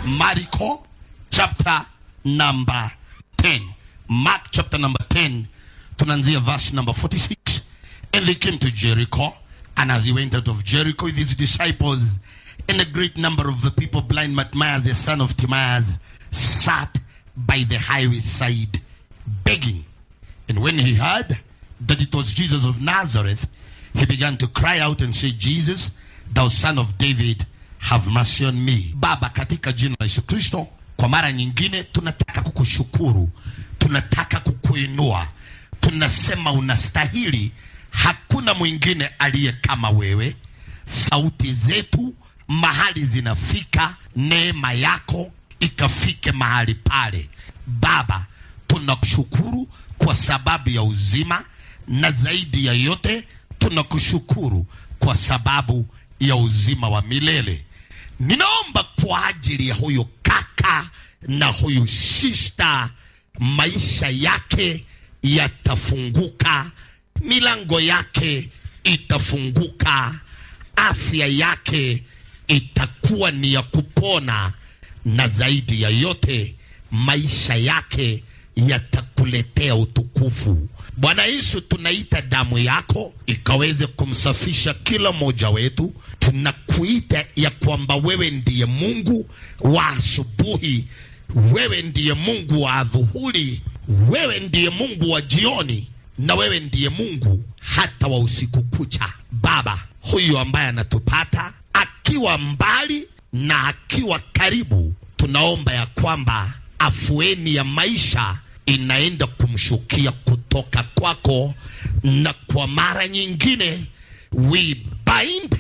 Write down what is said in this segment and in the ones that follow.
Marko chapter number 10. Mark chapter number 10, tunaanzia verse number 46. And they came to Jericho, and as he went out of Jericho with his disciples, and a great number of the people, blind Bartimaeus, the son of Timaeus, sat by the highway side, begging. And when he heard that it was Jesus of Nazareth, he began to cry out and say, Jesus, thou son of David, have mercy on me. Baba, katika jina la Yesu Kristo, kwa mara nyingine tunataka kukushukuru, tunataka kukuinua, tunasema unastahili. Hakuna mwingine aliye kama wewe. Sauti zetu mahali zinafika, neema yako ikafike mahali pale. Baba, tunakushukuru kwa sababu ya uzima, na zaidi ya yote tunakushukuru kwa sababu ya uzima wa milele. Ninaomba kwa ajili ya huyu kaka na huyu sister, maisha yake yatafunguka, milango yake itafunguka, afya yake itakuwa ni ya kupona, na zaidi ya yote maisha yake yatakuletea utukufu. Bwana Yesu, tunaita damu yako ikaweze kumsafisha kila mmoja wetu. Tunakuita ya kwamba wewe ndiye Mungu wa asubuhi, wewe ndiye Mungu wa adhuhuri, wewe ndiye Mungu wa jioni, na wewe ndiye Mungu hata wa usiku kucha. Baba, huyu ambaye anatupata akiwa mbali na akiwa karibu, tunaomba ya kwamba afueni ya maisha inaenda kumshukia kutoka kwako, na kwa mara nyingine we bind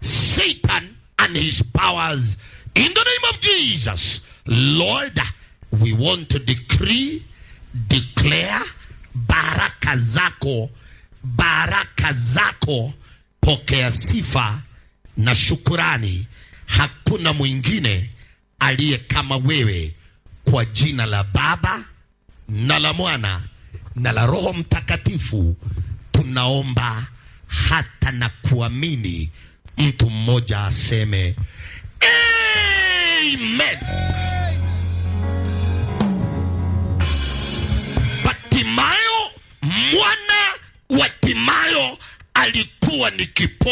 Satan and his powers in the name of Jesus. Lord, we want to decree, declare baraka zako, baraka zako, pokea sifa na shukurani. Hakuna mwingine aliye kama wewe, kwa jina la Baba na la Mwana na la Roho Mtakatifu tunaomba hata na kuamini. Mtu mmoja aseme amen. Bartimayo mwana wa Timayo alikuwa ni kipo